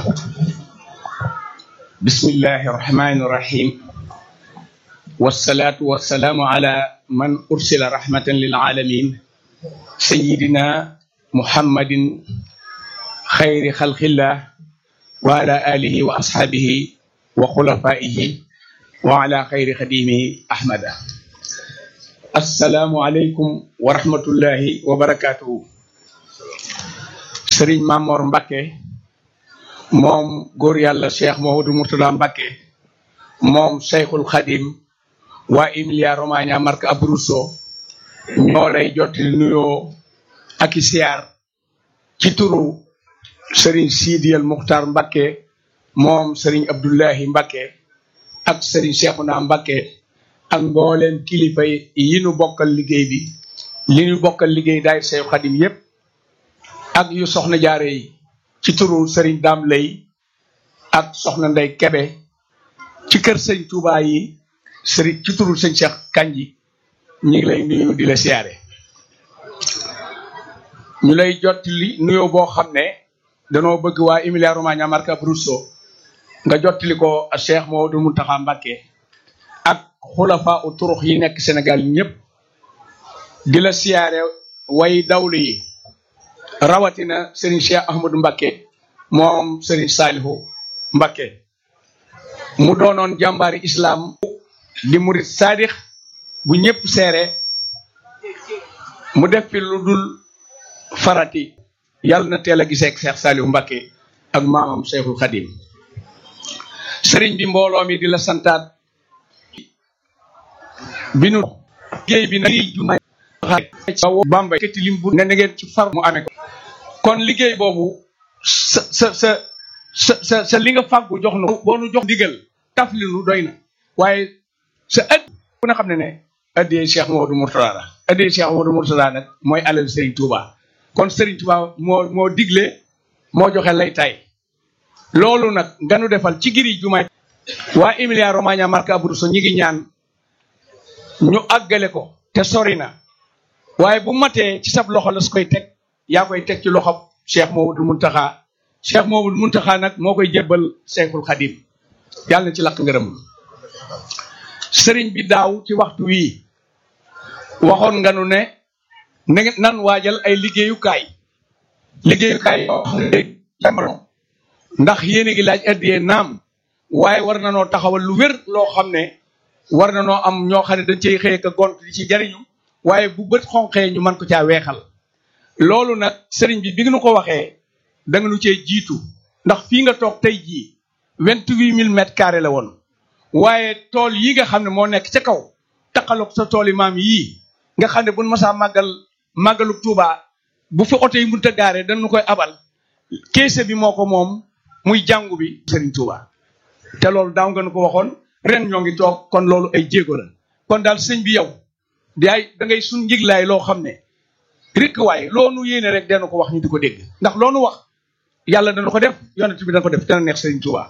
bismillahi rahmani rahim wasalaatu wasalaamu ala man ursila rahmatan lil alamin sayidina muhammadin xayri xalqillah wa ala alihi wa ashaabihi wa xulafaihi wa ala xayri xadimihi ahmada assalaamu aleykum wa rahmatullahi wa barakatuhu sëriñ Mamor Mbakke moom góor yàlla cheikh Mouhamadou Mourtada Mbakke moom cheikhul xadim waa Emilia Romagna Marche Abruzzo ñoo lay jottali nuyoo ak i siyaar ci turu sëriñ Sidiyal Muxtar Mbakke moom sëriñ Abdullahi Mbakke ak sëriñ Cheikhouna Mbakke ak mbooleem kilifa yi nu bokkal liggéey bi li nu bokkal liggéey daay Seex Xadim yépp ak yu soxna jaare yi ci turu sëriñ Daam Lay ak soxna Ndey Kebe ci kër sëñ Touba yi sëriñ ci turu sëñ Cheikh Kanji ñu ngi lay nuyu di la siyaare ñu lay jottali nuyoo boo xam ne danoo bëgg waa Emilia Romagna Marche Abruzzo nga jottali ko a Cheikh Mouhamadou Mountakha Mbacké ak xulafa u turux yi nekk Sénégal ñëpp di la siyaare way dawlu yi rawatina Serigne Cheikh Ahmadou Mbacké moom Serigne Salihu Mbacké mu doonoon jàmbaari islam di murit sadix bu ñëpp seere mu def fi lu dul farati yàlla na teel a gisee ak Cheikh Saliou Mbacké ak maamam Cheikhul Khadim sëriñ bi mbooloo mi di la santaat bi nu liggéey bi nag juma Bambey këtti lim bu ne na ngeen ci far mu amee ko kon liggéey boobu sa sa sa sa sa sa li nga fàggu jox nu boo nu jox ndigal taf li nu doy na waaye sa ëdd ku na xam ne ne addiyee Cheikh Mouhamadou Mourtada la addiyee Cheikh Mouhamadou Mourtada nag mooy alal Serigne Touba kon Serigne Touba moo moo digle moo joxe lay tay loolu nag nga nu defal ci giri jumaay waa Emilia Romagna Marche Abruzzo ñi ngi ñaan ñu àggale ko te sori na waaye bu matee ci sab loxo la su koy teg yaa koy teg ci loxo Cheikh Mouhamadou Mountakha Cheikh Mouhamadou Mountakha nag moo koy jébbal Cheikhul Khadim yàlla na ci lakk ngërëm sëriñ bi daaw ci waxtu wii waxoon nga nu ne nan waajal ay liggéeyukaay liggéeyukaay yoo xam ne jamono ndax yéen a ngi laaj addiyee naam waaye war na noo taxawal lu wér loo xam ne war na noo am ñoo xam ne dañ cey xëye ka gont di ci jariñu waaye bu bët xonqee ñu mën ko caa weexal loolu nag sëriñ bi bi nga nu ko waxee da nga nu cee jiitu ndax fii nga toog tey jii vingt-huit mille mètres carrés la woon waaye tool yi nga xam ne moo nekk ca kaw taqaloog sa tool yi maam yii nga xam ne buñ masaa màggal màggalu Tuuba bu fi oto yi mënut a gaaree dañu koy abal keese bi moo ko moom muy jàngu bi Serigne Touba te loolu daaw nga nu ko waxoon ren ñoo ngi toog kon loolu ay jéego la kon daal sëñ bi yow di ay da ngay suñ njiglaay loo xam ne rek waaye loonu yéene rek dana ko wax ñu di ko dégg ndax loonu wax yàlla dana ko def yonent bi dana ko def dana neex Serigne Touba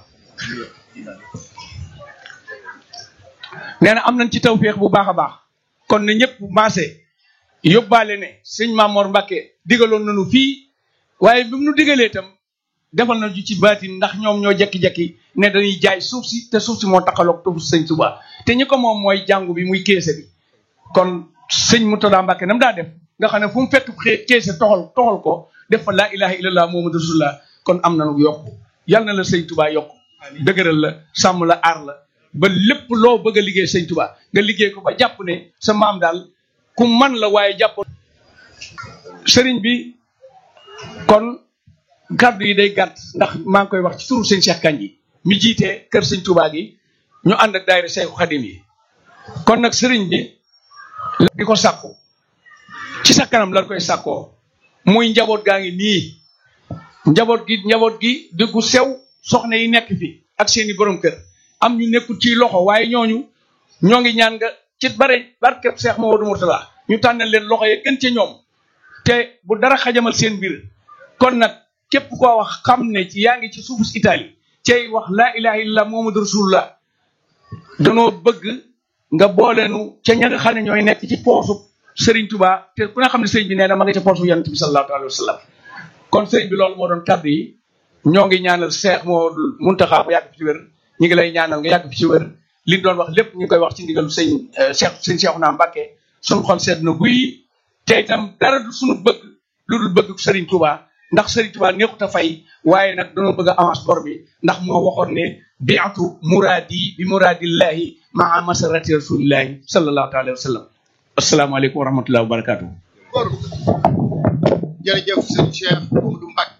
nee na am nañ ci tawféex bu baax a baax kon ne ñëpp maase yóbbaale ne sëñ Mamor Mbacké digaloon nañu fii waaye bi mu nu digalee itam defal na ju ci baatin ndax ñoom ñoo jekki-jekki ne dañuy jaay suuf si te suuf si moo taxaloog tufu sëñ Touba te ñi ko moom mooy jàngu bi muy keese bi kon sëñ Mourtada Mbacké nam daa def nga xam ne fu mu fekk xee keese toxal toxal ko def fa laa ilaha illallah muhammadu rasulullah kon am na nu yokk yal na la sëñ Touba yokk dëgëral la sàmm la aar la ba lépp loo bëgg a liggéey sëñ Touba nga liggéey ko ba jàpp ne sa maam daal ku man la waaye jàpp sëriñ bi kon kàddu yi day gàtt ndax maa ngi koy wax ci turu sëñ Cheikh Kanji mi jiite kër sëñ Touba gi ñu ànd ak daayira Seexu Xadim yi kon nag sëriñ bi di ko sàkku ci sa kanam lan koy sàkkoo muy njaboot gaa ngi nii njaboot gi njaboot gi diggu sew soxna yi nekk fi ak seeni borom kër am ñu nekkul ci loxo waaye ñooñu ñoo ngi ñaan nga ci bare barkeb Cheikh Mamadou Mourtada ñu tànnal leen loxo yi gën ca ñoom te bu dara xajamal seen mbir kon nag képp koo wax xam ne ci yaa ngi ci suufu Italie cay wax laa ilaha illallah Muhammadu rasulullah danoo bëgg nga booleenu ca ña nga xam ne ñooy nekk ci poosu Serigne Touba te ku nga xam ne sëriñ bi nee na ma nga ca poosu yonent bi sallallahu alayhi wa sallam kon sëriñ bi loolu moo doon kàddu yi ñoo ngi ñaanal Cheikh moo Muntaxa bu yàgg fi ci wér ñu ngi lay ñaanal nga yàgg fi ci wér li ñu doon wax lépp ñu ngi koy wax ci ndigalu sëñ Cheikh sëñ Cheikhouna Mbacké suñu xol seet na guy te itam dara du suñu bëgg lu dul bëgg Serigne Touba ndax Serigne Touba neexut a fay waaye nag dañoo bëgg a avance bor bi ndax moo waxoon ne biatu muraadi bi muraadillahi maa masarati rasulillahi sallallahu taala wa sallam asalaamaaleykum wa rahmatullahi wa barakatuh jërëjëf sëñ Cheikh Amadou Mbacké